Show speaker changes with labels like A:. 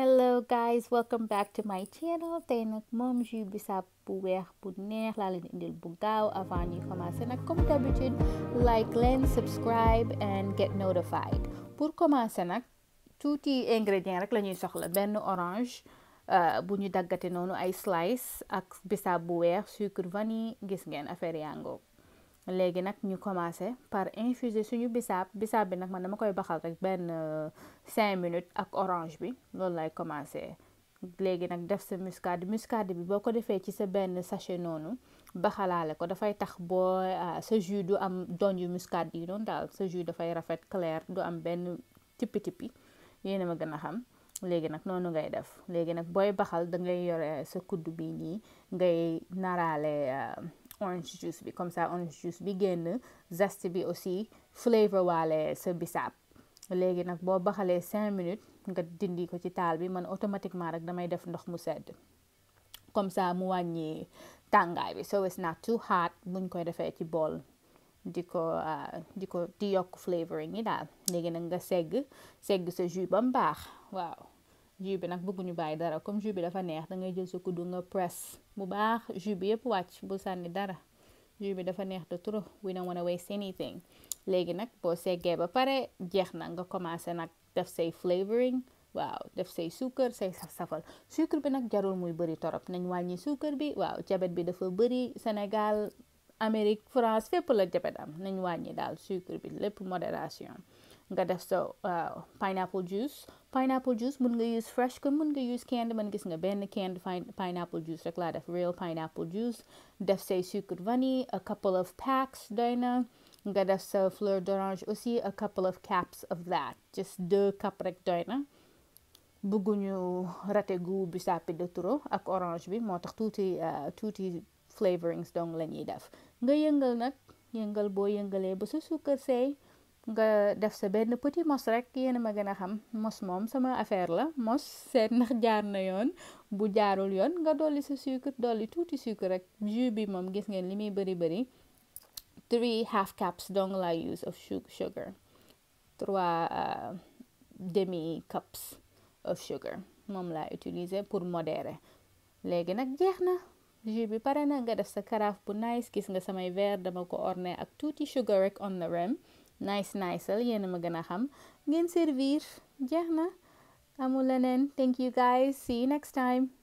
A: hello guys welcome back to my channel tey nag moom jus bisaab bu weex bu neex laa leen indil bu gaaw avant ñuy commencer nag comme d'habitude like leen subscribe and get notified pour commencer nag tuuti ingrédients rek la ñuy soxla benn orange bu ñu daggate noonu ay slice ak bisaab bu weex sucre vanille gis ngeen affaire yango léegi nag ñu commencé par infuser suñu bisaab bisaab bi nag man dama koy baxal rek benn cinq minutes ak orange bi loolu lay commencé léegi nag def sa muscade muscade bi boo ko defee ci sa benn sachet noonu baxalaale ko dafay tax boo sa jus du am donju muscade yi noonu daal sa jus dafay rafet clair du am benn tippi tippi yéen a ma gën a xam léegi nag noonu ngay def léegi nag booy baxal da ngay yore sa kuddu bi nii ngay naraale orange juice bi comme ça orange juice bi génn zeste bi aussi flavor waale sa bisaab léegi nag boo baxalee cinq minutes nga dindi ko ci taal bi man automatiquement rek damay def ndox mu sedd comme ça mu wàññi tàngaay bi so it's not too hot buñ koy defee ci bool di ko di ko di yokk flavoring yi daal léegi nag nga segg segg sa jus ba mu baax waaw jus bi nag bëgguñu bàyyi dara comme jus bi dafa neex da ngay jël sa kuddu nga press bu baax jus bi yëpp wàcc bu sànni dara jus bi dafa neex de trop we don't wanna waste anything léegi nag boo seggee ba pare jeex na nga commencé nag def say flavoring waaw def say suukar say saf-safal sucre bi nag jarul muy bëri torop nañ wàññi suukar bi waaw jabet bi dafa bëri Sénégal Amérique France fépp la jabet am nañ wàññi daal sucre bi lépp modération nga def sa pineapple juice pineapple juice mun nga use fresh comme mun nga use canned man gis nga benn canned pineapple juice rek laa def real pineapple juice def say sucre vanille a couple of packs doy na nga def sa fleur d'orange aussi a couple of caps of that just deux cup rek doy na bëgguñu raté goût bisaab bi de trop ak orange bi moo tax tuuti tuuti flavorings donc la ñuy def nga yëngal nag yëngal boo yëngalee ba sa suukar seey nga def sa benn petit mos rek yéen a ma gën a xam mos moom sama affaire la mos seet ndax jaar na yoon bu jaarul yoon nga dolli sa sucre dolli tuuti sucre rek jus bi moom gis ngeen li muy bëri bëri three half cups donc la use of sugar trois demi cups of sugar moom laa utiliser pour modérer léegi nag jeex na jus bi pare na nga def sa carafe bu nice gis nga samay verre dama ko orné ak tuuti sugar rek on the rim nice nice al yéen a ma gën a xam ngeen servir jeex na amul leneen thank you guys see you next time